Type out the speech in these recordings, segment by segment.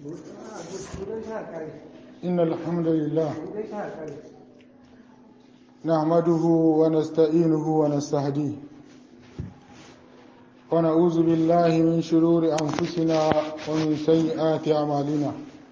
إن الحمد لله نحمده ونستعينه ونستهديه ونعوذ بالله من شرور أنفسنا ومن سيئات أعمالنا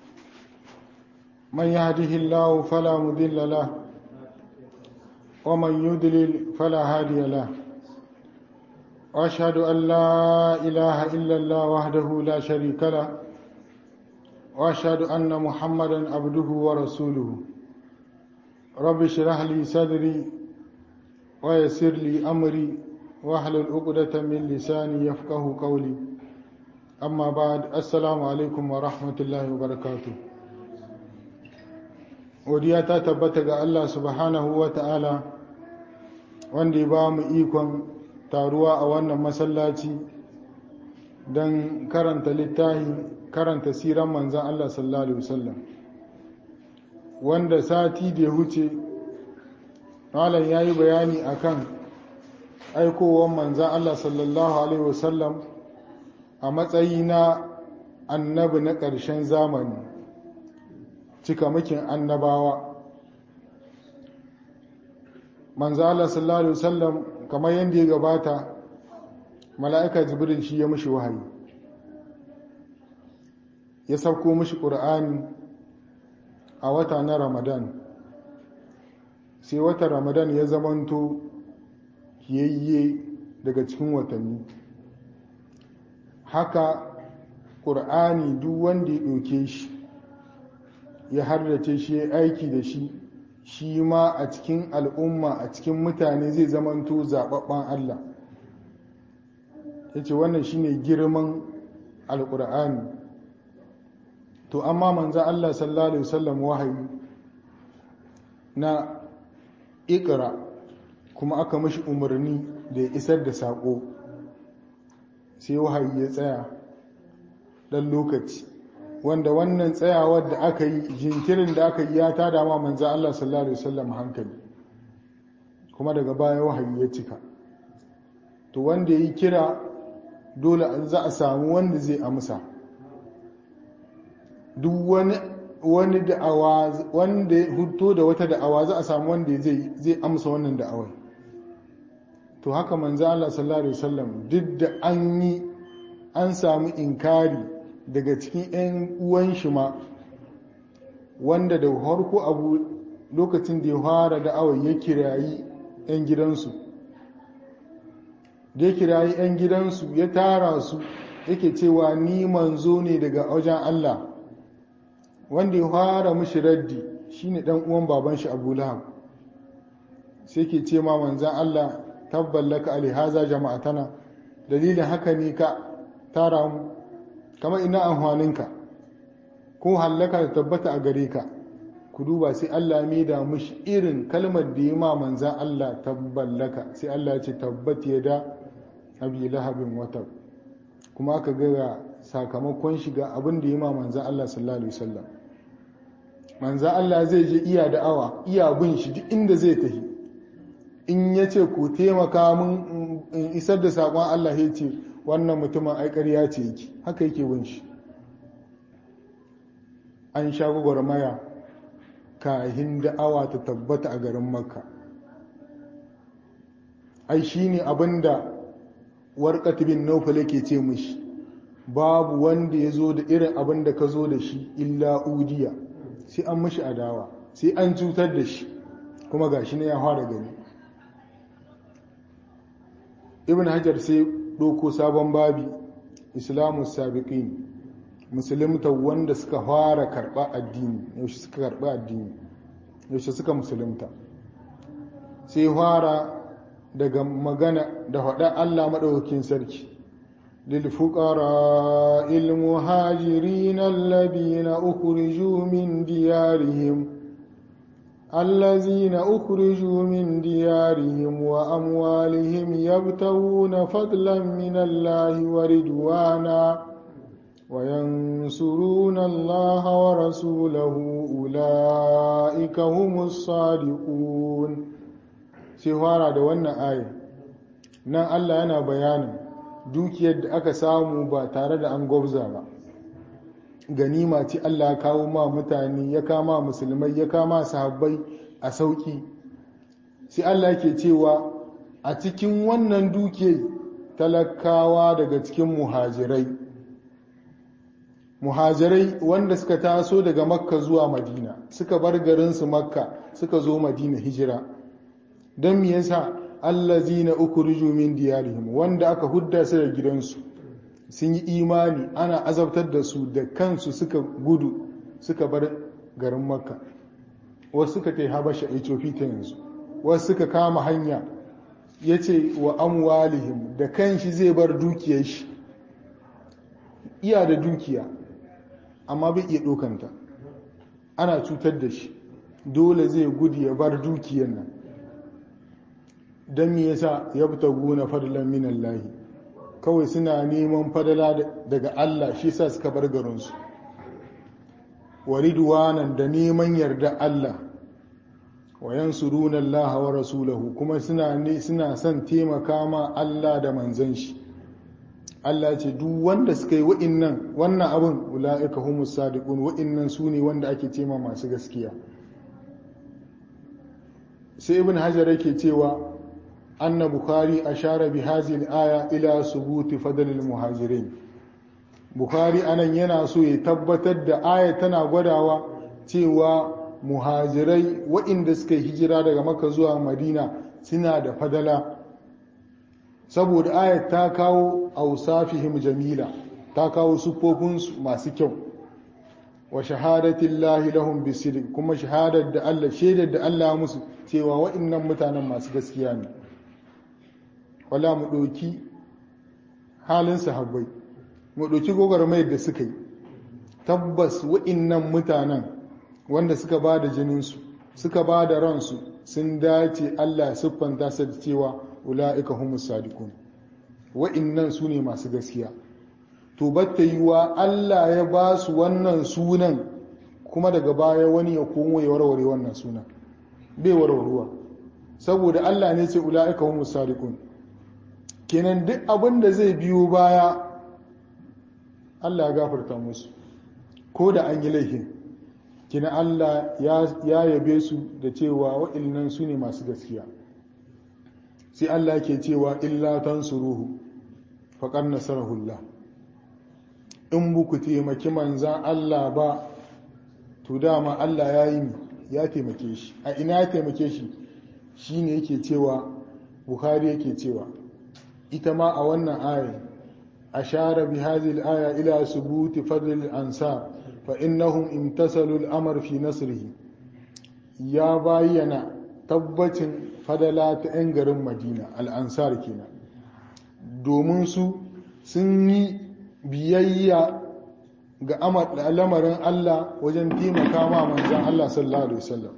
من يهده الله فلا مضل له ومن يضلل فلا هادي له وأشهد أن لا إله إلا الله وحده لا شريك له وأشهد أن محمدا عبده ورسوله رب اشرح لي صدري ويسر لي أمري واحلل عقدة من لساني يفقه قولي أما بعد السلام عليكم ورحمة الله وبركاته godiya ta tabbata ga Allah subhanahu wa ta'ala wanda ya ba mu ikon taruwa a wannan masallaci don karanta littafi karanta siran manzan Allah sallallahu Alaihi wasallam wanda sati da ya huce malam ya yi bayani akan aikowar manzan Allah sallallahu Alaihi wasallam a matsayi na annabi na ƙarshen zamani cikamakin annabawa manzan Allah sallallahu Alaihi wasallam kamar yadda ya gabata mala'ika jibril shi ya mushi wahayi ya sauko mushi ƙur'ani a wata na ramadan sai wata ramadan ya zamanto yayye daga cikin watanni haka ƙur'ani duk wanda ya ɗauke shi ya hardace shi ya aiki da shi shi ma a cikin al'umma a cikin mutane zai zamanto zaɓaɓɓen Allah ya ce wannan shi ne girman alƙur'ani to amma manza Allah sallallahu Alaihi wasallam wahayi na ikira kuma aka mashi umarni da ya isar da saƙo sai wahayi ya tsaya ɗan lokaci wanda wannan tsayawar da aka yi jinkirin da aka yi ya tada ma manza Allah sallallahu Alaihi wasallam hankali kuma daga baya wahayi ya cika to wanda ya yi kira dole za a samu wanda zai amsa duk wani wani da'awa wanda ya huto da wata da'awa za a samu wanda zai zai amsa wannan da'awar to haka manzo Allah sallallahu alaihi wasallam duk da an yi an samu inkari daga cikin ƴan uwan shi ma wanda da harko abu lokacin da ya fara da'awar ya kirayi ƴan gidansu da ya kirayi ƴan gidansu ya tara su yake cewa ni manzo ne daga wajen Allah wanda ya fara mishi raddi shine dan uwan baban shi Abu Lahab sai ke ce ma manzan Allah tabballaka alihaza jama'atana dalilin haka ne ka tara mu kamar ina amfaninka ko hallaka da tabbata a gare ka ku duba sai Allah ya da mishi irin kalmar da ya ma manzan Allah tabballaka sai Allah ya ce tabbat ya da abi lahabin wata kuma aka ga sakamakon shiga abin da ya ma manzan Allah sallallahu alaihi wasallam manzan Allah zai je iya da'awa iya bin shi duk inda zai tafi in ya ce ku taimaka mun in isar da saƙon Allah ya ce wannan mutumin aikariya ce yake haka yake bin shi an sha gwagwarmaya kahin da'awa ta tabbata a garin makka ai shi ne abinda warƙat bin naufal yake ce mishi babu wanda ya zo da irin abin da ka zo da shi illa udiya sai an mashi adawa sai an cutar da shi kuma ga shi ne ya fara gani ibn hajar sai ɗauko sabon babi islamu sabiqin musulunta wanda suka fara karɓa addini yaushe suka karɓa addini yaushe suka musulunta sai fara daga magana da faɗa allah maɗaukakin sarki للفقراء المهاجرين الذين أخرجوا من ديارهم الذين أخرجوا من ديارهم وأموالهم يبتغون فضلا من الله ورضوانا وينصرون الله ورسوله أولئك هم الصادقون سيهارا دوانا آية نان الله أنا بيانا dukiyar da aka samu ba tare da an gwabza ba ganima ce Allah ya kawo ma mutane ya kama musulmai ya kama sahabbai a sauki sai Allah ke cewa a cikin wannan duke talakawa daga cikin muhajirai muhajirai wanda suka taso daga makka zuwa madina suka bar garinsu makka suka zo madina hijira don me yasa allazina ukhriju min diyarihim wanda aka hudda su da gidansu sun yi imani ana azabtar da su da kansu suka gudu suka bar garin makka wasu suka tai habasha ethiopia ta yanzu wasu suka kama hanya ya ce wa amwalihim da kanshi zai bar dukiyar shi iya da dukiya amma bai iya ɗokanta ana cutar da shi dole zai gudu ya bar dukiyar nan don me yasa ya fita gona fadlan min Allah kawai suna neman fadala daga Allah shi sa suka bar garinsu waridwanan da neman yarda Allah wa yansuruna Allah wa rasulahu kuma suna ne suna son taimaka ma Allah da manzon shi Allah ce duk wanda suka yi wa'innan wannan abin ula'ika humus sadiqun wa'innan su ne wanda ake tema masu gaskiya sai ibn hajar yake cewa anna bukhari ashara bi hadhihi al-aya ila subuti fadl al-muhajirin bukhari anan yana so ya tabbatar da aya tana gwadawa cewa muhajirai wa'inda suka hijira daga makka zuwa madina suna da fadala saboda ayat ta kawo ausafihim jamila ta kawo sufofinsu masu kyau wa shahadatin lahi lahum bisirik kuma shahadar da Allah shaidar da Allah musu cewa wa'innan mutanen masu gaskiya ne wala mu ɗauki halin sahabbai mu ɗauki gogarmayar da suka yi tabbas wa'innan mutanen wanda suka ba da jininsu suka ba da ransu sun dace Allah siffanta su da cewa ula'ika humus sadiqun wa'innan su ne masu gaskiya to batta yiwa Allah ya ba su wannan sunan kuma daga baya wani ya komo ya warware wannan sunan bai warwaruwa saboda Allah ne ce ula'ika humus sadiqun kenan duk abin da zai biyo baya Allah ya gafarta musu ko da an yi laifin kina Allah ya yabe su da cewa wa'innan su ne masu gaskiya sai Allah ke cewa illa tansuruhu faqad nasarahullah in buku taimaki manzan Allah ba to dama Allah ya yi ya taimake shi a ina ya taimake shi shine yake cewa Bukhari yake cewa ita ma a wannan aya ashara bi hadhihi al-aya ila subuti fadl al-ansar fa innahum imtasalu al-amr fi nasrihi ya bayyana tabbacin fadala ta 'yan garin madina al'ansar kenan domin su sun yi biyayya ga lamarin Allah wajen taimaka ma manzan Allah sallallahu Alaihi wasallam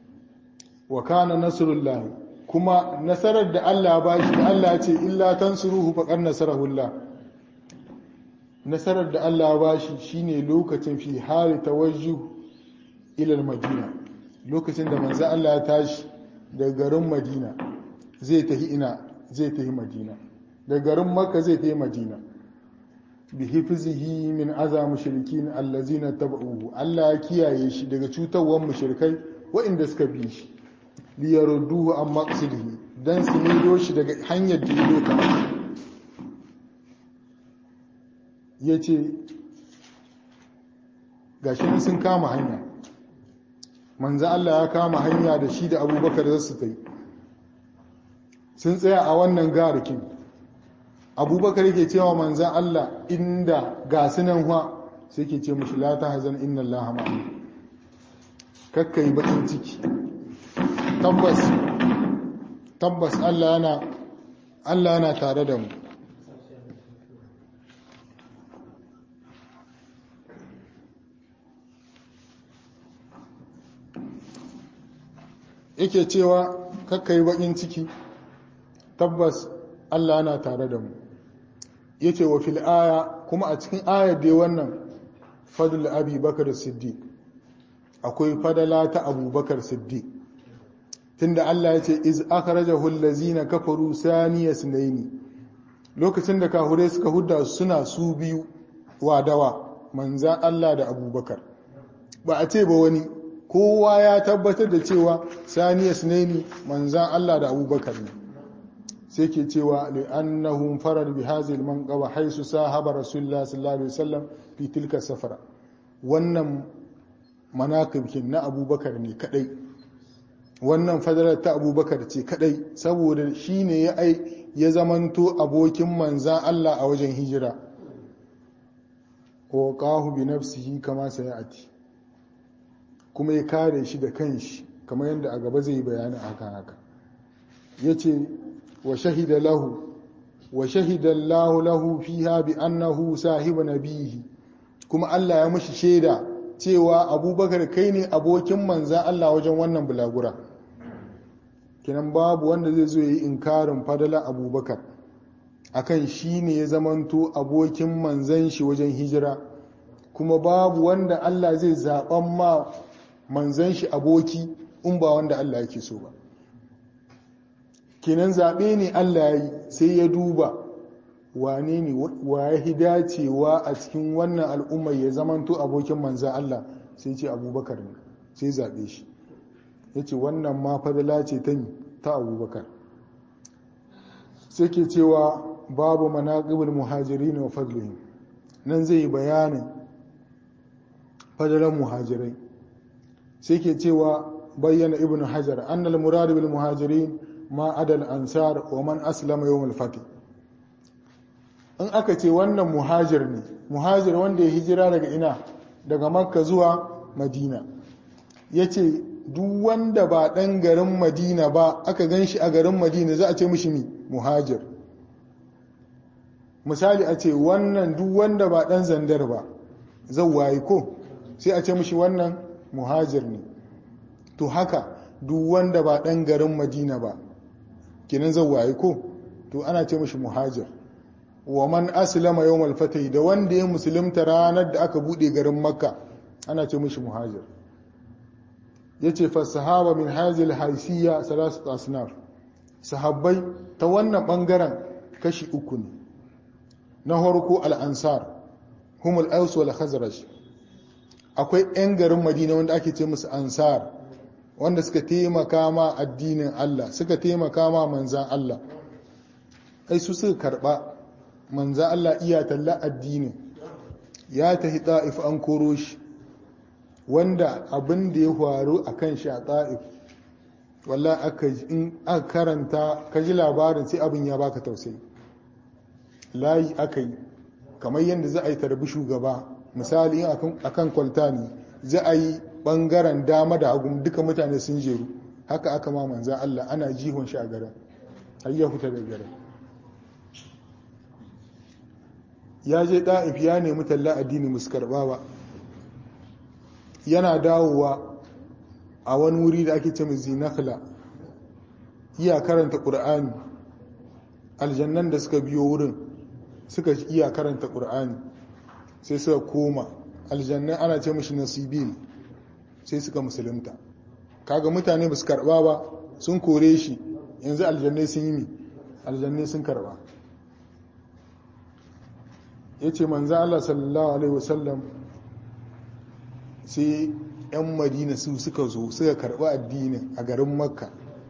wa kana nasarullahi kuma nasarar da Allah ba shi da Allah ce illa tansuruhu faqad nasarahullah nasarar da Allah ba shi shine lokacin fi hali tawajjuh ila madina lokacin da manzan Allah ya tashi da garin madina zai tafi ina zai tafi madina da garin makka zai tafi madina bi hifzihi min aza mushrikin allazina tabauhu Allah ya kiyaye shi daga cutarwar mushrikai waɗanda suka bi shi li yarudduhu an maqsidihi dan su mido shi daga hanyar da ya doka yace gashi sun kama hanya manzo Allah ya kama hanya da shi da abubakar za su tai sun tsaya a wannan garikin abubakar yake cewa manzan Allah inda ga sunan hwa sai ke ce mushi la ta hazan inna Allah ma'a kakkai bakin ciki tabbas tabbas Allah yana Allah yana tare da mu yake cewa kakka yi bakin ciki tabbas Allah yana tare da mu yace wa fil aya kuma a cikin ayar da wannan fadl abi bakar siddiq akwai fadala ta abubakar siddiq tunda Allah yace iz akhrajahu allazina kafaru saniya sunaini lokacin da kahure suka hudda suna su biyu wadawa manzan Allah da abubakar ba a ce ba wani kowa ya tabbatar da cewa saniya sunaini manzan Allah da abubakar ne sai ke cewa li'annahum farar bi hazil manqaba haisu sahaba rasulullah sallallahu alaihi wasallam fi tilka safara wannan manaqibkin na abubakar ne kadai wannan fadalar ta abubakar ce kadai saboda shine ya ai ya zamanto abokin manzan Allah a wajen hijira wa qahu bi nafsihi kama sayati kuma ya kare shi da kanshi kamar yadda a gaba zai bayani akan haka yace wa shahida lahu wa shahida Allah lahu fiha bi annahu sahibu nabihi kuma Allah ya mishi shaida cewa Abubakar kai ne abokin manza Allah wajen wannan bulagura kinan babu wanda zai zo yi inkarin fadala Abubakar akan shi ne ya zamanto abokin manzan shi wajen hijira kuma babu wanda Allah zai zaɓan ma manzan shi aboki in ba wanda Allah yake so ba kenan zaɓe ne Allah ya yi sai ya duba wane ne wa ya dacewa a cikin wannan al'ummar ya zamanto abokin manzan Allah sai ce abubakar ne sai zaɓe shi ya ce wannan ma fadala ce ta ta abubakar sai ke cewa babu manaƙibul muhajiri wa fadlihim nan zai yi bayanin fadalan muhajirai sai ke cewa bayyana ibn hajar annal murad bil muhajirin ma adal ansar wa man aslama yawm al fath in aka ce wannan muhajir ne muhajir wanda ya hijira daga ina daga makka zuwa madina yace duk wanda ba dan garin madina ba aka ganshi a garin madina za a ce mishi mi muhajir misali a ce wannan duk wanda ba dan zandar ba waye ko sai a ce mishi wannan muhajir ne to haka duk wanda ba ɗan garin madina ba kinan waye ko to ana ce mishi muhajir wa man aslama yawmal fatih da wanda ya musulunta ranar da aka bude garin makka ana ce mishi muhajir yace fa sahaba min hazil haysiyya salasat asnaf sahabbai ta wannan bangaren kashi uku ne na farko al-ansar humul aus wal khazraj akwai 'yan garin madina wanda ake ce musu ansar wanda suka taimaka ma addinin Allah suka taimaka ma manzan Allah ai su suka karba manzan Allah iya talla addinin ya tahi ta'if an koro shi wanda abin da ya faru a kan shi a ta'if wallah aka in aka karanta ka ji labarin sai abin ya baka tausayi layi aka yi kamar yadda za a yi tarbi shugaba misali akan kwalta ne za a yi bangaren dama da hagu duka mutane sun jeru haka aka ma manzan Allah ana jihon shi a garin har ya fita da garin ya je ɗa'if ya nemi talla addini musu karɓa ba yana dawowa a wani wuri da ake ce mai zinakla iya karanta ƙur'ani aljannan da suka biyo wurin suka iya karanta ƙur'ani sai suka koma aljannan ana ce mashi nasibil sai suka musulunta kaga mutane ba su karba ba sun kore shi yanzu aljannai sun yi mi aljannai sun karba ya ce manzan Allah sallallahu Alaihi wasallam sai 'yan madina su suka zo suka karba addinin a garin makka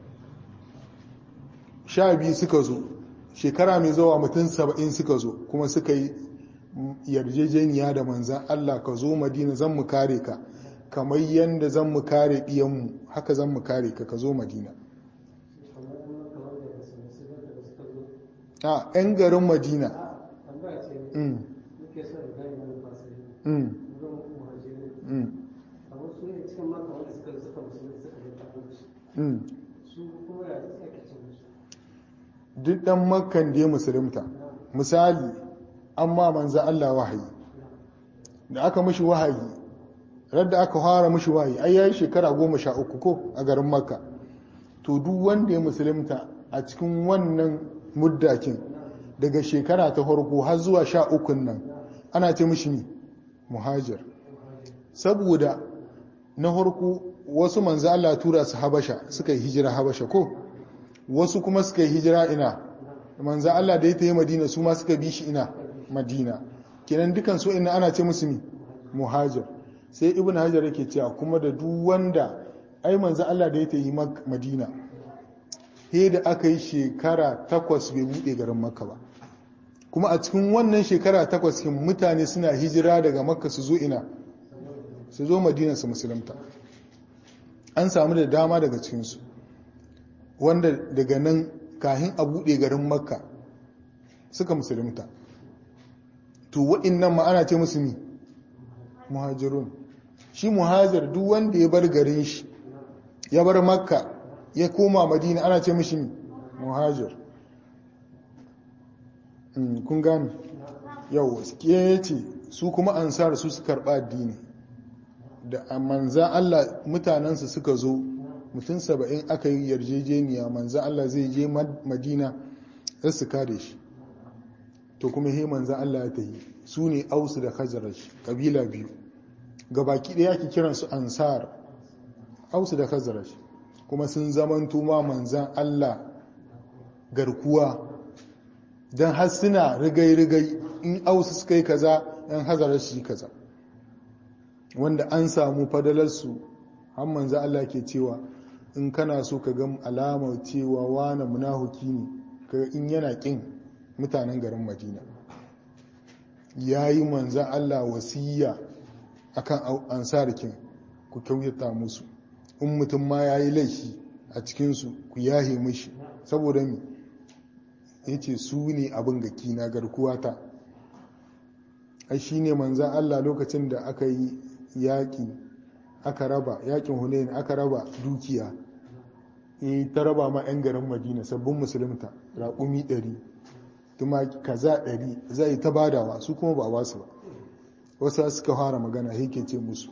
sha biyu suka zo shekara mai zawa mutum saba'in suka zo kuma suka yi yarjejeniya da manzan Allah ka zo madina zan mu kare ka kamar yadda zan mu kare ɗiyanmu haka zan mu kare ka ka zo madina a 'yan garin madina duk ɗan makan da ya musulunta misali amma manza Allah wahayi da aka mashi wahayi radda aka fara mashi wahayi ai yayi shekara goma sha uku ko a garin makka to duk wanda ya musulunta a cikin wannan muddakin daga shekara ta farko har zuwa sha ukun nan ana ce mashi ne muhajir saboda na farko wasu manzo Allah tura su habasha suka yi hijira habasha ko wasu kuma suka yi hijira ina manzo Allah da ya tafi madina su ma suka bi shi ina madina kenan dukan su ina ana ce musu muhajir sai ibn hajar yake cewa kuma da duk wanda ai manzo Allah da ya yi madina he da aka yi shekara takwas bai buɗe garin makka ba kuma a cikin wannan shekara takwas kin mutane suna hijira daga makka su zo ina su zo madina su musulunta an samu da dama daga cikinsu wanda daga nan kahin a buɗe garin makka suka musulunta to waɗannan ma ana ce musu mi muhajirun shi muhajir duk wanda ya bar garin shi ya bar makka ya koma madina ana ce mishi mi muhajir kun gani yau ke ce su kuma ansar su su karɓa addini da manzan Allah mutanensu suka zo mutum saba'in aka yi yarjejeniya manzan Allah zai je madina za su kare shi to kuma he manzan Allah ya tahi su ne ausu da khazaraj kabila biyu gabaki ɗaya ake kiransu ansar ausu da khazaraj kuma sun zamanto ma manzan Allah garkuwa don har suna rigai-rigai in ausu suka yi kaza yan hazarar shi kaza wanda an samu fadalarsu har manzo Allah ke cewa in kana so ka ga alamar cewa wani munahuki ne ka in yana kin mutanen garin Madina yayi manzo Allah wasiya akan ansarikin ku kyautata musu in mutum ma yayi laifi a cikin su ku yahe mishi saboda mi yace su ne abin gaki na garkuwata ai shine manzan Allah lokacin da aka yi yaƙi aka raba yaƙin hunayin aka raba dukiya e ta raba ma 'yan garin madina sabbin musulunta raƙumi 100 tuma kaza 100 zai ta badawa su kuma ba wasu ba wasu suka fara magana yake ce musu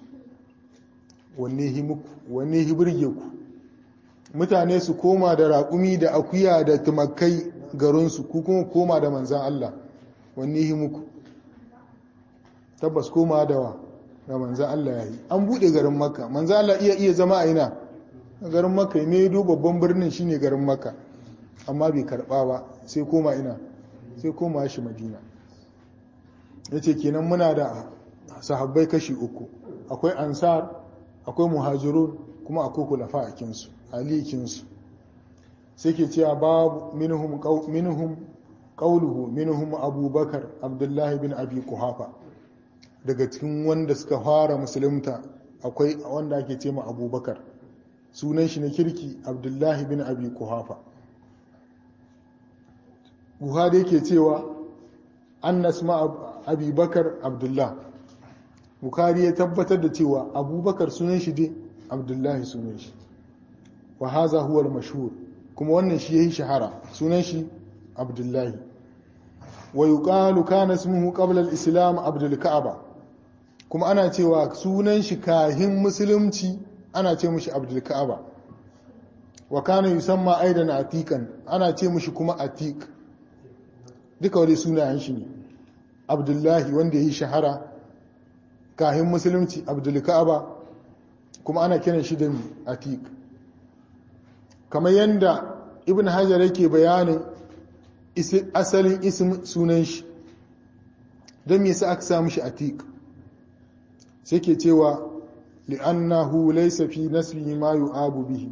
wanne hi burge ku mutane su koma da raƙumi da akuya da tumakai garinsu ku kuma koma da manzan Allah wanne hi muku tabbas koma da wa da manzan Allah ya yi an buɗe garin makka manzan Allah iya iya zama a ina garin makka ne do babban birnin shine garin makka amma bai karɓa ba sai koma ina sai koma shi madina ya ce kenan muna da sahabbai kashi uku akwai ansar akwai muhajirun kuma akwai kulafa a kinsu alikinsu sai ke cewa babu minhum qauluhu minhum abubakar abdullahi bin abi kuhafa daga cikin wanda suka fara musulunta akwai wanda ake ce ma abubakar sunan shi na kirki abdullahi bin abi kuhafa buhari yake cewa an nasma abubakar abdullah bukari ya tabbatar da cewa abubakar sunan shi dai abdullahi sunan shi wa haza huwa mashhur kuma wannan shi yayi shahara sunan shi abdullahi wa yuqalu kana ismuhu qabla al-islam abdul ka'aba kuma ana cewa sunan shi kahin musulunci ana ce mishi abdul ka'aba wa kana yusamma aidan atiqan ana ce mishi kuma atiq duka wani sunayen shi ne abdullahi wanda yayi shahara kahin musulunci abdul ka'aba kuma ana kiran shi da atiq kamar yadda ibn hajar yake bayanin asalin ism sunan shi don yasa aka samu shi atiq sai ke cewa li'annahu laysa fi naslihi ma yu'abu bihi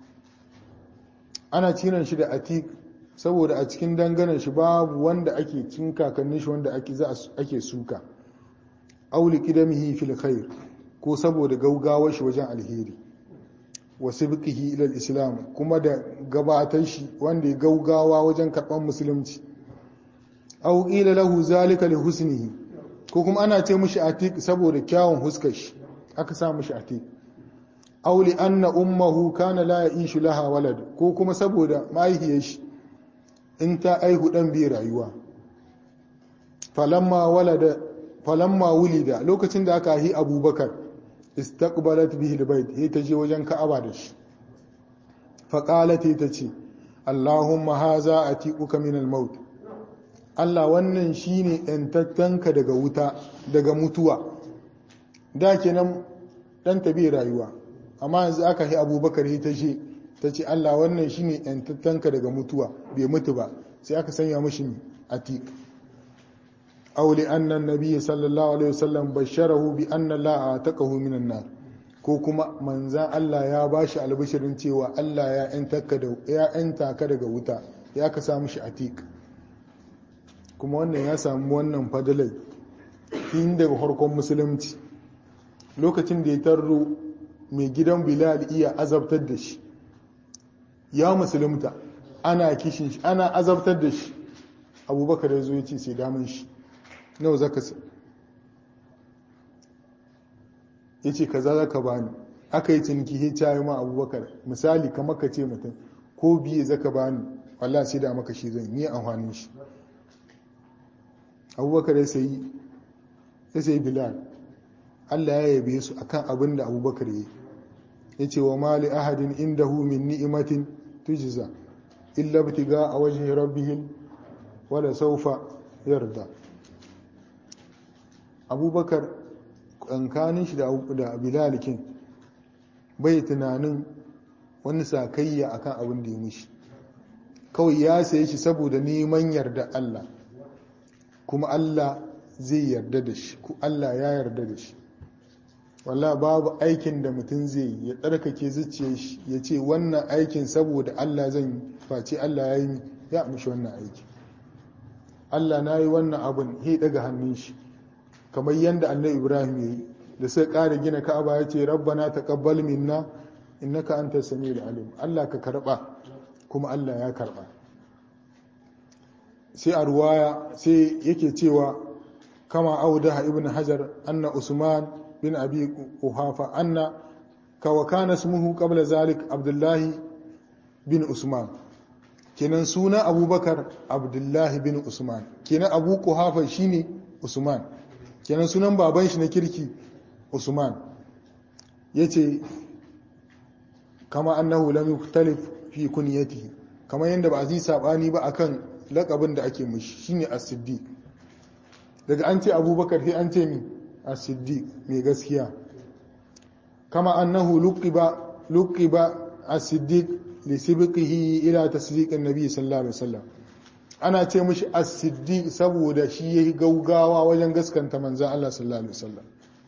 ana cinan shi da atiq saboda a cikin danganan shi babu wanda ake cin kakannin shi wanda ake za ake suka auli qidamihi fil khair ko saboda gaugawar shi wajen alheri wasu bikihi ilal islam kuma da gabatar shi wanda ya gaugawa wajen karɓar musulunci au ila lahu zalika li husnihi ko kuma ana ce mishi atiq saboda kyawun huskar shi aka sa mishi atiq aw li anna ummuhu kana la ya'ishu laha walad ko kuma saboda mahaifiyar shi in ta aihu dan bi rayuwa falamma walada falamma wulida lokacin da aka yi abubakar istaqbalat bihi albayt he ta je wajen ka'aba da shi fa qalat ta ce allahumma haza atiquka min almaut Allah wannan shine yantattanka daga wuta daga mutuwa da kenan dan tabi rayuwa amma yanzu aka yi abubakar he ta ce ta ce Allah wannan shine yantattanka daga mutuwa bai mutu ba sai aka sanya mishi atiq aw li anna an-nabiy sallallahu alaihi wasallam basharahu bi anna la ataqahu minan nar ko kuma manzan Allah ya bashi albishirin cewa Allah ya yantaka da ya yanta ka daga wuta ya ka samu shi atik kuma wannan ya samu wannan fadalai tun daga farkon musulunci lokacin da ya tarro mai gidan bilal iya azabtar da shi ya musulunta ana kishin shi ana azabtar da shi abubakar ya zo ya ce sai damun shi nawa zaka sa ya ce kaza zaka bani aka yi ciniki ya cayi ma abubakar misali kamar ka ce mutum ko biye zaka bani wallah sai da maka shi zan yi amfanin shi abubakar ya sayi ya sayi bilal Allah ya yabe su akan abin da abubakar ya yi ya ce wa mali ahadin indahu min ni'imatin tujza illa btiga a wajen rabbihim wala saufa yarda abubakar kankanin shi da bilalikin bai tunanin wani sakayya akan abin da ya mishi kawai ya saye shi saboda neman yarda Allah kuma Allah zai yarda da shi ku Allah ya yarda da shi walla babu aikin da mutum zai yi ya tsarkake zuciyar shi ya ce wannan aikin saboda Allah zan yi face Allah ya yi ya mishi wannan aiki Allah na yi wannan abin he daga hannun shi kamar yadda annabi Ibrahim ya yi da sai ƙara gina Ka'aba ya ce rabbana taqabbal minna innaka antas samiul alim Allah ka karba kuma Allah ya karba sai a ruwaya sai yake cewa kama audaha ibn hajar anna usman bin abi quhafa anna kawa kana ismuhu qabla zalik abdullahi bin usman kenan suna abubakar abdullahi bin usman kenan abu quhafa shine usman kenan sunan baban shi na kirki usman yace kama annahu lam yukhtalif fi kunyatihi kama yanda ba a yi sabani ba akan lakabin da ake mushi shine as-siddiq daga an ce abubakar sai an ce mi as-siddiq mai gaskiya kama annahu luqiba luqiba as-siddiq li sibqihi ila tasdiq an-nabi sallallahu alaihi wasallam ana ce mushi as-siddiq saboda shi yayi gaugawa wajen gaskanta manzon Allah sallallahu alaihi wasallam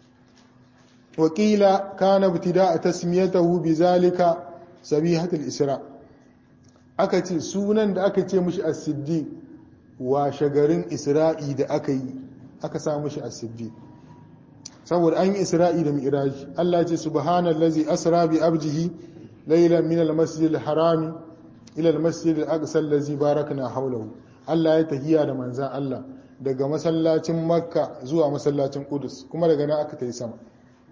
wakila kana ibtida'a tasmiyatahu bizalika sabihatul isra' aka ce sunan da aka ce mushi as-siddiq washe garin isra'i da aka yi aka sa mushi as-siddiq saboda an yi isra'i da mi'raj Allah ce subhanallazi asra bi abdihi laylan min al-masjid al-haram ila al-masjid al-aqsa allazi barakna hawlahu Allah ya tahiya da manzan Allah daga masallacin makka zuwa masallacin qudus kuma daga nan aka tayi sama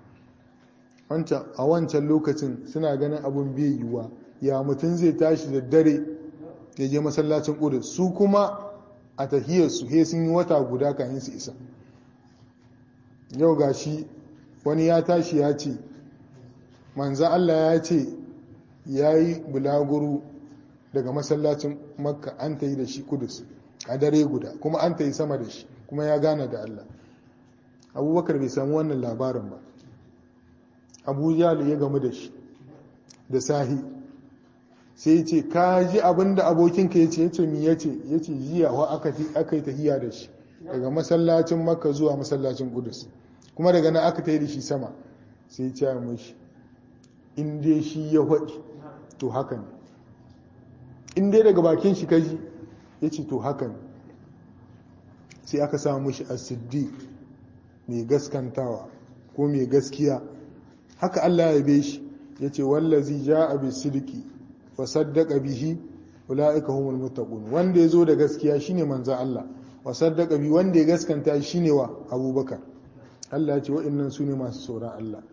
a wancan lokacin suna ganin abun bai yiwuwa ya mutum zai tashi da dare ya je masallacin ƙudus su kuma a tahiyarsu he sun yi wata guda kayan su isa yau ga shi wani ya tashi ya ce manzan Allah ya ce ya yi bulaguru daga masallacin makka an ta yi da shi kudus a dare guda kuma an ta yi sama da shi kuma ya gane da Allah abubakar bai samu wannan labarin ba abu ya gamu da shi da sahi sai ce ka ji abinda abokinka ya ce ya ce mi ya ce ya ce jiya wa aka yi tahiya da shi daga masallacin makka zuwa masallacin kudus kuma daga nan aka ta yi da shi sama sai ce ya mashi in dai shi ya faɗi to haka ne in dai daga bakin shi kaji ya ce to haka ne sai aka samu shi a siddiq mai gaskantawa ko mai gaskiya haka allah ya be shi ya ce wallazi ja a bisidiki wa saddaka bihi ulaika humul muttaqun wanda yazo da gaskiya shine manzo Allah wa saddaka bi wanda ya gaskanta shine wa Abubakar Allah ya ce wa'annan sune masu tsoron Allah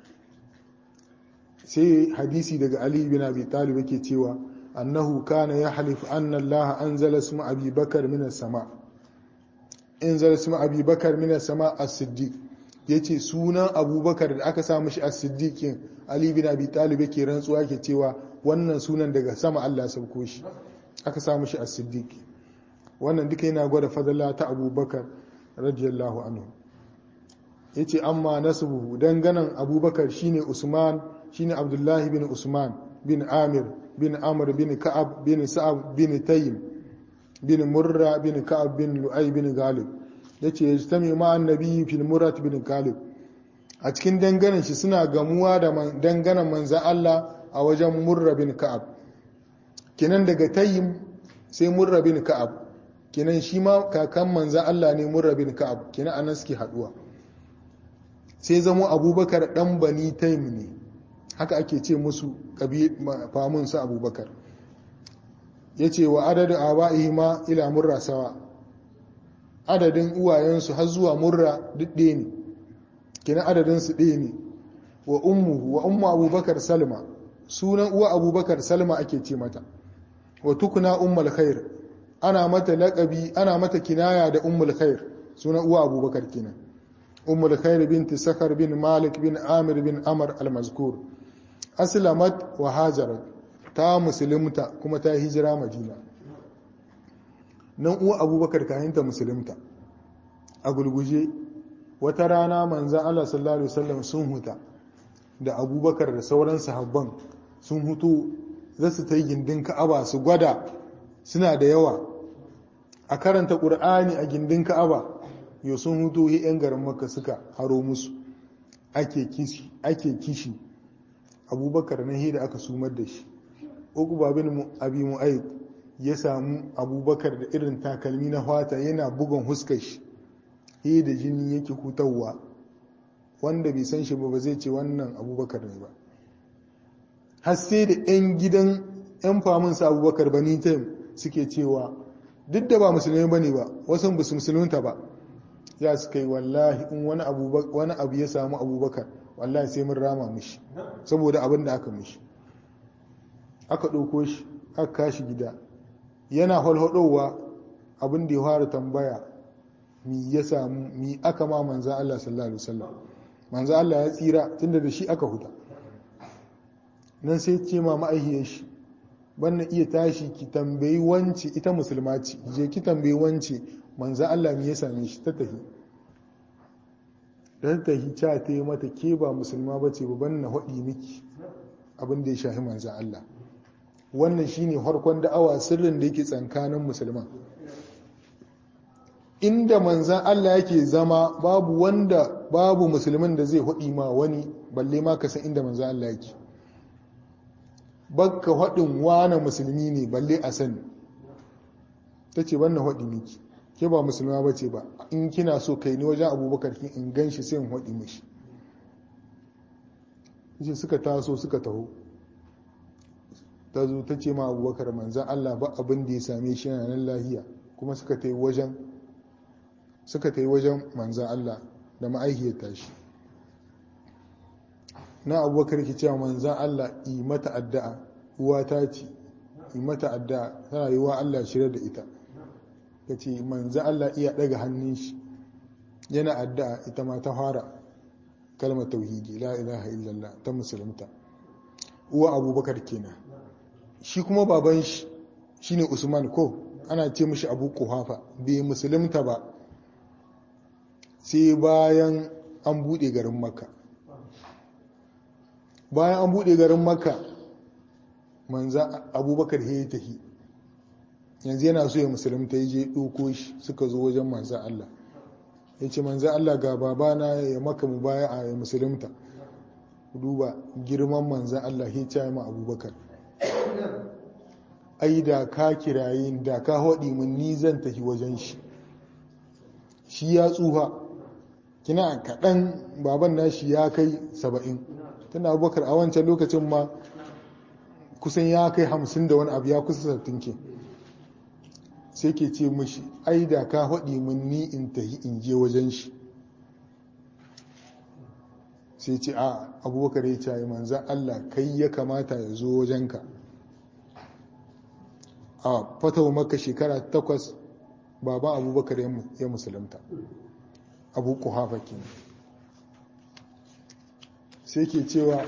sai hadisi daga Ali bin Abi Talib yake cewa annahu kana yahlif anna Allah anzala isma Abi Bakar min as-sama anzala isma Abi Bakar min as-sama as-siddiq yace sunan Abubakar da aka sa mishi as-siddiq Ali bin Abi Talib yake rantsuwa yake cewa wannan sunan daga sama Allah ya sauko shi aka samu shi as-siddiq wannan duka yana gwada fadala ta abubakar radiyallahu anhu yace amma nasbuhu danganan abubakar shine usman shine abdullahi bin usman bin amir bin amr bin ka'ab bin sa'ab bin taym bin murra bin ka'ab bin lu'ay bin galib ya ce ya ta mai ma'an nabi fil murat bin kalib a cikin danganan shi suna gamuwa da danganan manzan Allah a wajen murra bin ka'ab kinan daga tayyim sai murra bin ka'ab kinan shi ma kakan manzan Allah ne murra bin ka'ab kinan anan suke haduwa sai zamo abubakar dan bani tayyim ne haka ake ce musu famun su abubakar ya ce wa adadin aba'ihi ma ila murra sawa adadin uwayensu har zuwa murra duk ɗaya ne kina adadinsu ɗaya ne wa ummu wa ummu abubakar salma sunan uwa abubakar salma ake ce mata wa tukuna ummul khair ana mata laƙabi ana mata kinaya da ummul khair sunan uwa abubakar kenan ummul khair binti sakar bin malik bin amir bin amr al-mazkur aslamat wa hajarat ta musulunta kuma ta hijira madina nan uwa abubakar kahinta musulunta a gulguje wata rana manzan Allah sallallahu Alaihi wasallam sun huta da abubakar da sauran sahabban sun hutu za su ta yi gindin ka'aba su gwada suna da yawa a karanta ƙur'ani a gindin ka'aba yau sun hutu yi 'yan garin maka suka haro musu ake kishi abubakar na hida aka sumar da shi uku babin abi mu'ayyid ya samu abubakar da irin takalmi na fata yana bugun huskar shi he da jini yake hutawa wanda bai san shi ba ba zai ce wannan abubakar ne ba har sai da 'yan gidan 'yan faminsa abubakar bani taim suke cewa duk da ba musulmi ba ne ba wasu ba su musulunta ba ya suka yi wallahi in wani abu ya samu abubakar wallahi sai mun rama mishi saboda abin da aka mishi aka ɗauko shi aka kashi gida yana halhadowa abin da ya fara tambaya mi ya samu mi aka ma manzan Allah sallallahu alaihi wasallam manzan Allah ya tsira tunda da shi aka huta nan sai ce ma ma'aihiyar shi banna iya tashi ki tambayi wance ita musulma ce je ki tambayi wance manzan Allah mi ya same shi ta tahi da ta tahi ca ta yi mata ke ba musulma ba ce ba banna haɗi miki abin da ya shahi manzan Allah wannan shine harkon da'awa sirrin da yake tsankanin musulman inda manzan Allah yake zama babu wanda babu musulmin da zai haɗi ma wani balle ma ka san inda manzan Allah yake bakka haɗin wane musulmi ne balle a sani ta ce wannan haɗi miki ke ba musulma ba ce ba in kina so kai ni wajen abubakar kin in gan shi sai in haɗi mishi suka taso suka taho ta zo ta ce ma abubakar manzan Allah ba abin da ya same shi yana nan lahiya kuma suka ta yi wajen suka ta yi wajen manzan Allah da ma'aihiyar tashi na abubakar ki cewa manzan Allah yi mata addu'a uwa ta ce yi mata addu'a tana yi wa Allah shirya da ita ta ce manzan Allah iya daga hannun shi yana addu'a ita ma ta fara kalmar tauhidi la ilaha illallah ta musulunta uwa abubakar kenan shi kuma baban shi shine usman ko ana ce mishi abu kuhafa bai musulunta ba sai bayan an bude garin makka bayan an bude garin makka manza abubakar ya tahi yanzu yana so ya musulunta ya je ɗoko shi suka zo wajen manza Allah ya ce manza Allah ga babana ya maka mu baya a musulunta duba girman manzan Allah ya ce ma abubakar ai da ka kirayi da ka haɗi mun ni zan tafi wajen shi shi ya tsufa kina kaɗan baban nashi ya kai saba'in tana abubakar a wancan lokacin ma kusan ya kai hamsin da wani abu ya kusa sattin ke sai ke ce mashi ai da ka haɗi mun ni in tafi in je wajen shi sai ce a abubakar ya ce manzan Allah kai ya kamata ya zo wajenka a fatawa maka shekara takwas baban abubakar ya musulunta abu kuhafa ke sai ke cewa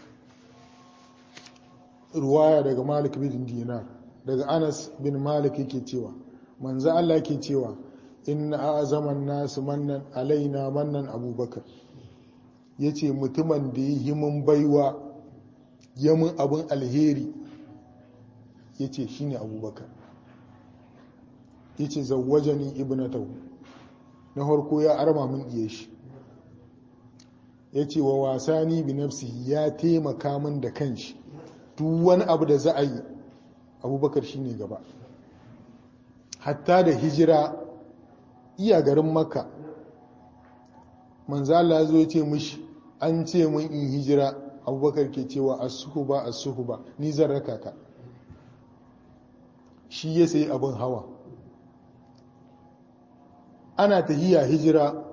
ruwaya daga malik bin dinar daga anas bin malik yake cewa manzo Allah ke cewa inna azaman nasu mannan alaina mannan abubakar yace mutumin da yi himin baiwa yamin abin alheri yace shine abubakar yace zawwajani ibnatahu na harko ya arma min iya shi ya ce wa wasani bi nafsihi ya taimaka min da kanshi duk wani abu da za a yi abubakar shine gaba hatta da hijira iya garin makka manzala ya zo ya ce mishi an ce mun in hijira abubakar ke cewa asuhuba asuhuba ni zan raka ka shi ya sayi abin hawa ana tahiya hijira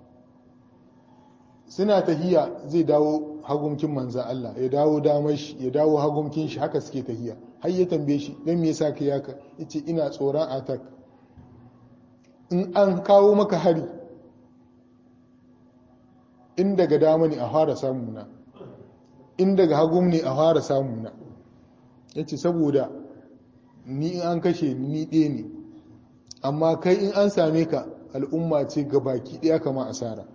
suna tahiya zai dawo hagumkin manza Allah ya dawo damar shi ya dawo hagumkin shi haka suke tahiya har ya tambaye shi don me yasa ka yaka yace ina tsoron atak in an kawo maka hari in daga dama ne a fara samuna in daga hagum ne a fara samuna yace saboda ni in an kashe ni ɗaya ne amma kai in an same ka al'umma ce ga baki ɗaya kama asara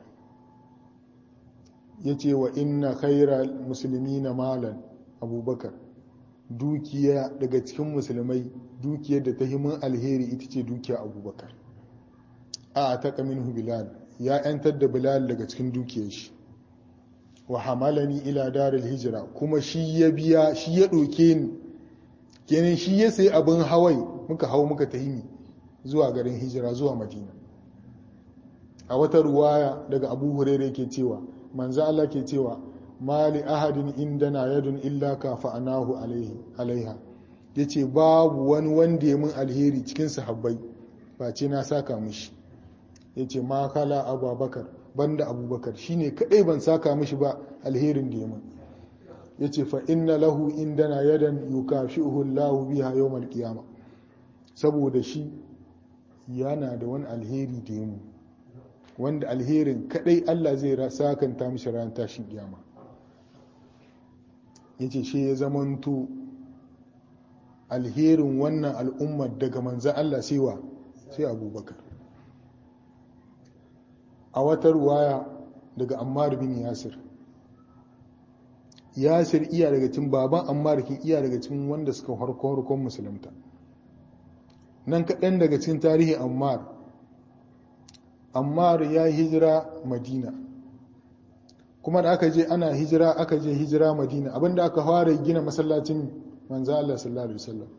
ya ce wa inna khaira musulmi na malan abubakar dukiya daga cikin musulmai dukiyar da ta himin alheri ita ce dukiya abubakar a ta kamin bilal ya yantar da bilal daga cikin dukiyar shi wa hamalani ila daril hijira kuma shi ya biya shi ya ɗauke ni kenan shi ya sayi abin hawai muka hau muka tahimi zuwa garin hijira zuwa madina a wata ruwaya daga abu hurere ke cewa manzo Allah ke cewa mali ahadin indana yadun illa ka fa'anahu alaiha yace babu wani wanda ya mun alheri cikin sahabbai face na saka mishi yace ma kala abubakar banda abubakar shine kadai ban saka mishi ba alherin da ya mun yace fa inna lahu indana yadan yukashihu Allahu biha yawmal qiyamah saboda shi yana da wani alheri da ya mun wanda alherin kadai Allah zai sakanta mishi ran tashin kiyama yace shi ya zamanto alherin wannan al'ummar daga manzan Allah sewa sai abubakar a wata ruwaya daga ammar bin yasir yasir iya daga cikin baban ammar ke iya daga cikin wanda suka harkon musulunta nan kaɗan daga cikin tarihi ammar ammar ya hijira madina kuma da aka je ana hijira aka je hijira madina abinda aka fara gina masallacin manzo Allah sallallahu alaihi wasallam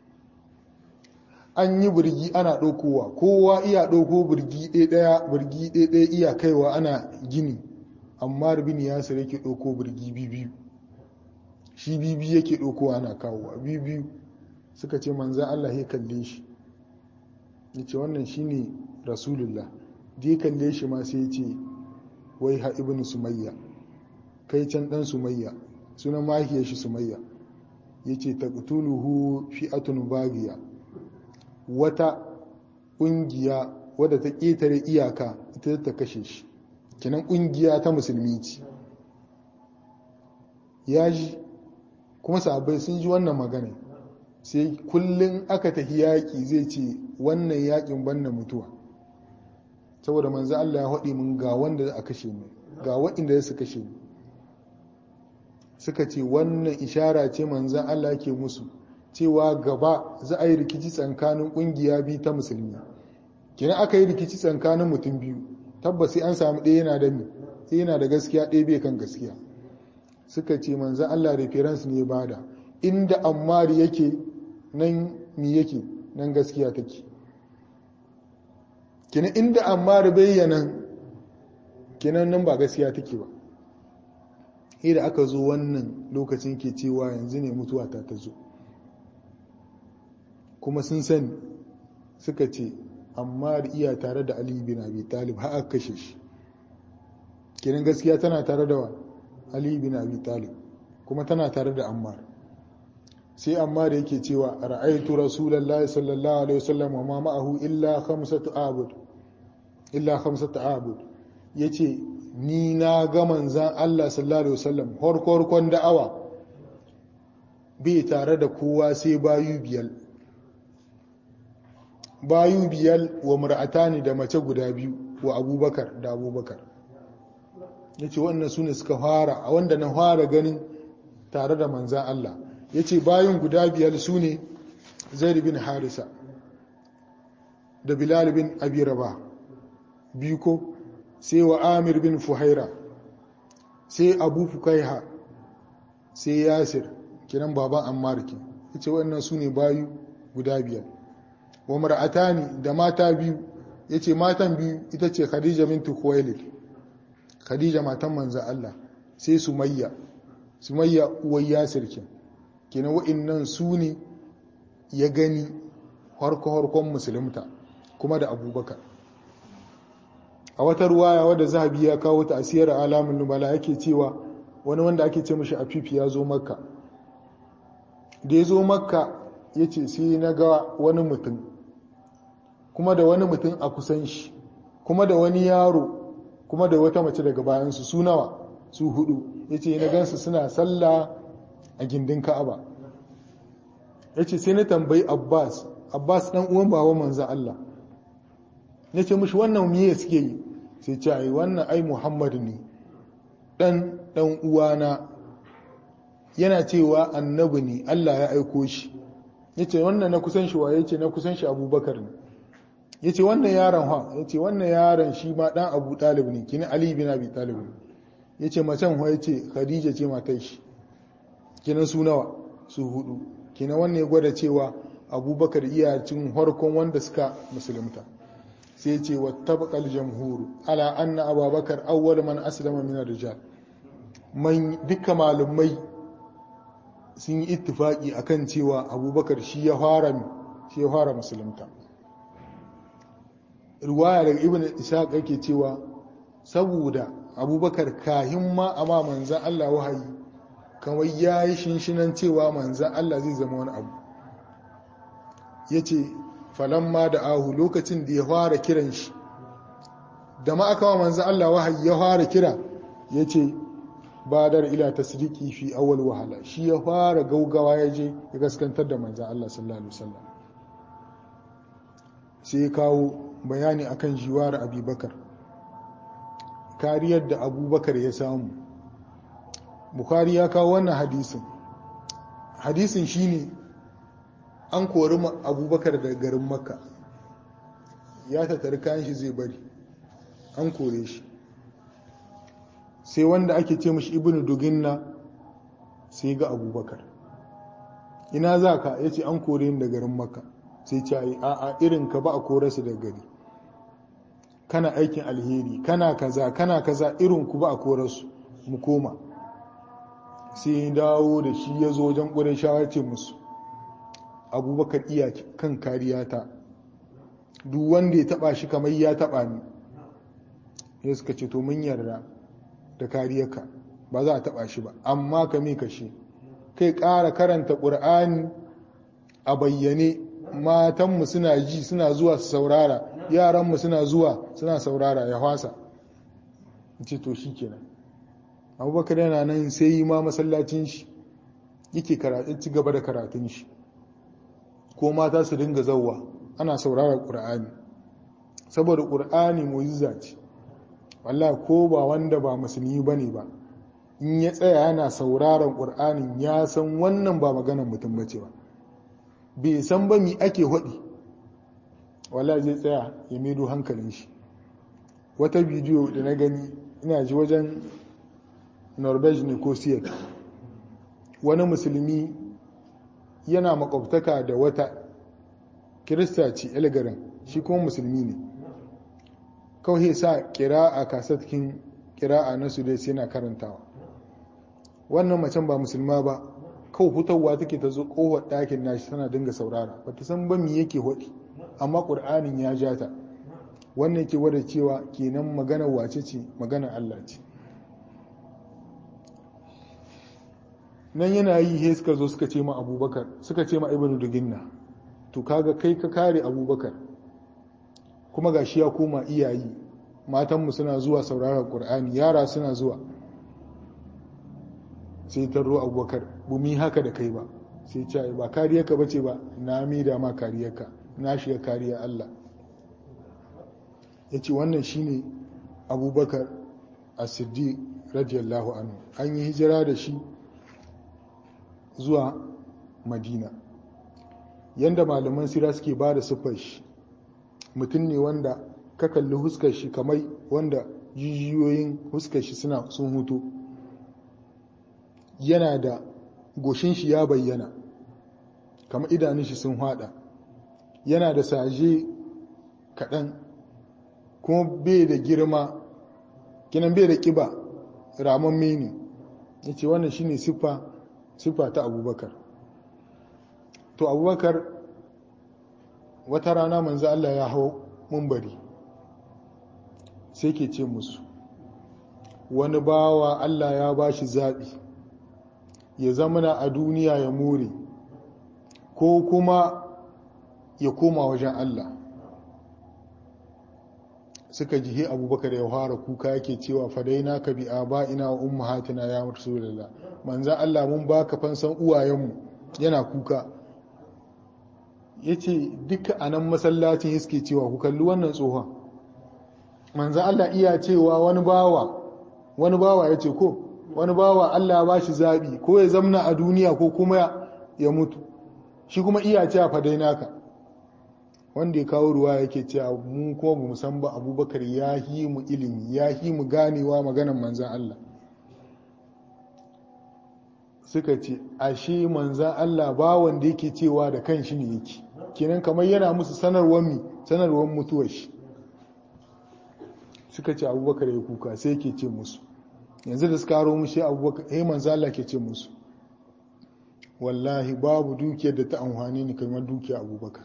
an yi burgi ana ɗaukowa kowa iya ɗauko burgi ɗaya burgi ɗaya iya kaiwa ana gini amma bin yasir yake ɗauko burgi biyu shi biyu yake ɗaukowa ana kawowa biyu suka ce manzo Allah ya kalle shi yace wannan shine rasulullah je kalle shi ma sai ce wai ha ibn sumayya kai can dan sumayya sunan mahiyar shi sumayya yace taqtuluhu fi'atun bagiya wata kungiya wadda ta ketare iyaka ita ta kashe shi kinan kungiya ta musulmi ce ya ji kuma sahabbai sun ji wannan magana sai kullum aka tafi yaƙi zai ce wannan yaƙin banna mutuwa saboda manzo Allah ya haɗi mun ga wanda za a kashe mu ga waɗanda su kashe mu suka ce wannan ishara ce manzan Allah ke musu cewa gaba za a yi rikici tsakanin ƙungiya biyu ta musulmi kina aka yi rikici tsakanin mutum biyu tabbas sai an samu ɗaya yana da mi sai yana da gaskiya ɗaya bai kan gaskiya suka ce manzan Allah reference ne bada inda ammari yake nan mi yake nan gaskiya take kina inda ammari bayyana kinan nan ba gaskiya take ba da aka zo wannan lokacin ke cewa yanzu ne mutuwa ta ta zo kuma sun sani suka ce amma iya tare da ali bin abi talib har aka kashe shi kiran gaskiya tana tare da wa ali bin abi talib kuma tana tare da ammar sai ammar yake cewa ra'aytu rasulullahi sallallahu alaihi wasallam wa ma ma'ahu illa khamsatu abud illa khamsatu abud yace ni na ga manzan Allah sallallahu alaihi wasallam horkorkon da'awa bai tare da kowa sai bayu biyar bayu biyar wa mur'atani da mace guda biyu wa abubakar da abubakar ya ce wannan su ne suka fara a wanda na fara ganin tare da manzan Allah ya ce bayan guda biyar su ne zaid bin harisa da bilal bin abi rabah biyu ko sai wa amir bin fuhaira sai abu fukaiha sai yasir kiran baban ammar ke yace wannan su ne bayu guda biyar wa mar'atani da mata biyu yace matan biyu ita ce khadija bintu khuwailid khadija matan manzon Allah sai sumayya sumayya uwar yasir ke kenan wa'annan su ne ya gani harko-harkon musulunta kuma da abubakar a wata ruwaya wadda zahabi ya kawo ta asiyar alamun nubala yake cewa wani wanda ake ce mashi afifi ya zo makka da ya zo makka ya ce sai na ga wani mutum kuma da wani mutum a kusan shi kuma da wani yaro kuma da wata mace daga bayansu su nawa su hudu ya ce na gansu suna sallah a gindin ka'aba ya ce sai na tambayi abbas abbas dan uwan bawa manzan Allah ya ce mushi wannan miye suke yi sai ce ai wannan ai muhammad ne dan dan uwana yana cewa annabi ne Allah ya aiko shi ya ce wannan na kusan shi wa ya ce na kusan shi abubakar ne ya ce wannan yaron ha ya ce wannan yaron shi ma dan abu talib ne kini ali bin abi talib ne ya ce macen ha ya ce khadija ce matai shi kinan su nawa su hudu kina wannan ya gwada cewa abubakar iyacin harkon wanda suka musulunta sai ce wa tabaqal jamhur ala anna abubakar awwal man aslama min ar-rijal man duka malumai sun yi ittifaki akan cewa abubakar shi ya fara shi ya fara musulunta riwaya daga ibn ishaq yake cewa saboda abubakar kahin ma amma manzan Allah wahayi kamar ya yi shinshinan cewa manzan Allah zai zama wani abu ya ce falamma da ahu lokacin da ya fara kiran shi da ma aka wa manzan Allah wahayi ya fara kira ya ce badar ila tasdiki fi awal wahala shi ya fara gaugawa ya je ya gaskantar da manzan Allah sallallahu alaihi wasallam sai ya kawo bayani akan jiwar abubakar kariyar da abubakar ya samu bukari ya kawo wannan hadisin hadisin shine an kori abubakar daga garin makka ya tattari kayan shi zai bari an kore shi sai wanda ake ce mashi ibn duginna sai ga abubakar ina za ka ya ce an kore ni da garin makka sai ce a a irin ka ba a kore su da gari kana aikin alheri kana kaza kana kaza irin ku ba a kore su mu koma sai dawo da shi ya zo wajen ƙurin shawarce musu abubakar iya kan kariya ta duk wanda ya taba shi kamar ya taba ni ya suka ce to mun yarda da kariyarka ba za a taba shi ba amma ka me kashe kai ƙara karanta ƙur'ani a bayyane matanmu suna ji suna zuwa su saurara yaranmu suna zuwa suna saurara ya hwasa ce to shi kenan abubakar yana nan sai yi ma masallacin shi yake karatun ci gaba da karatun shi ko mata su dinga zauwa ana saurara ƙur'ani saboda ƙur'ani mu'jiza ce wallahi ko ba wanda ba musulmi bane ba in ya tsaya yana sauraron ƙur'anin ya san wannan ba maganar mutum bace ba bai san ba mi ake haɗi wallahi zai tsaya ya medo hankalin shi wata bidiyo da na gani ina ji wajen norvege ne ko siyar wani musulmi yana makwabtaka da wata kirista ce elgarin shi kuma musulmi ne kawai sa kira'a kasatkin kira'a na su dai sai na karantawa wannan macen ba musulma ba kawai hutarwa take ta zo kowar ɗakin nashi tana dinga saurara ba ta san ba mi yake haɗi amma ƙur'anin ya ja ta wannan ke wada cewa kenan magana wace ce magana Allah ce nan yana yi he suka zo suka ce ma abubakar suka ce ma ibnu duginna to kaga kai ka kare abubakar kuma gashi ya koma iyayi matanmu suna zuwa sauraron ƙur'ani yara suna zuwa sai tarro abubakar bumi haka da kai ba sai ce ba kariyarka ba ce ba na mida ma kariyarka na shiga kariya Allah ya ce wannan shine abubakar a siddi radiyallahu anhu an yi hijira da shi zuwa madina yadda malaman sira suke ba da siffar shi mutum ne wanda ka kalli huskar shi kamar wanda jijiyoyin huskar shi suna sun hutu yana da goshin shi ya bayyana kamar idanun shi sun hada yana da saje kaɗan kuma bai da girma kinan bai da ƙiba ramon meni ya ce wannan shine siffa siffa ta abubakar to abubakar wata rana manzo Allah ya hau mumbari sai ke ce musu wani bawa Allah ya ba shi zaɓi ya zamana a duniya ya more ko kuma ya koma wajen Allah suka jihe abubakar ya fara kuka yake cewa fadaina ka bi ina wa ummahatina ya rasulullah manzan Allah mun baka fansan uwayenmu yana kuka yace duka anan masallacin yake cewa ku kalli wannan tsohon manzan Allah iya cewa wani bawa wani bawa yace ko wani bawa Allah ba shi zabi ko ya zamna a duniya ko kuma ya mutu shi kuma iya cewa fadaina ka wanda ya kawo ruwa yake cewa mu kuma mu san ba abubakar ya yi mu ilimi ya yi mu ganewa maganan manzan Allah suka ce ashe manzan Allah ba wanda yake cewa da kan shi ne yake kenan kamar yana musu sanarwar mi sanarwar mutuwar shi suka ce abubakar ya kuka sai yake ce musu yanzu da suka haro mushi abubakar eh manzan Allah ke ce musu wallahi babu dukiyar da ta amfani ni kamar dukiyar abubakar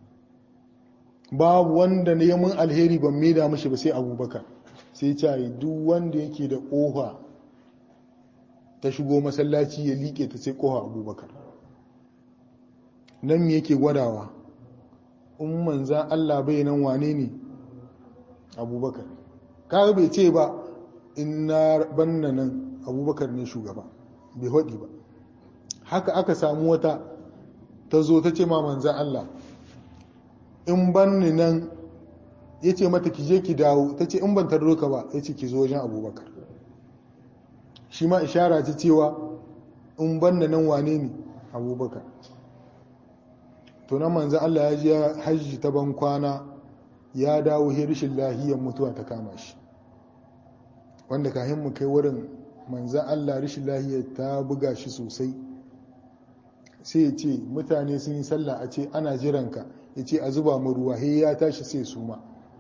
babu wanda ne mun alheri ban maida mashi ba sai abubakar sai ce duk wanda yake da ƙofa ta shigo masallaci ya liƙe ta sai ƙofa abubakar nan me yake gwadawa in manzan Allah bai nan wane ne abubakar kaga bai ce ba in na banna nan abubakar ne shugaba bai haɗi ba haka aka samu wata ta zo ta ce ma manzan Allah in ban ni nan ya ce mata ki je ki dawo ta ce in ban tarro ka ba ya ce ki zo wajen abubakar shi ma ishara ce cewa in ban da nan wane ne abubakar to nan manzan Allah ya ji hajji ta ban kwana ya dawo hirishin lahiyar mutuwa ta kama shi wanda kahin mu kai wurin manzan Allah rishin lahiyar ta buga shi sosai sai ya ce mutane sun yi sallah a ce ana jiranka ya ce a zuba mu ruwa he ya tashi sai su ma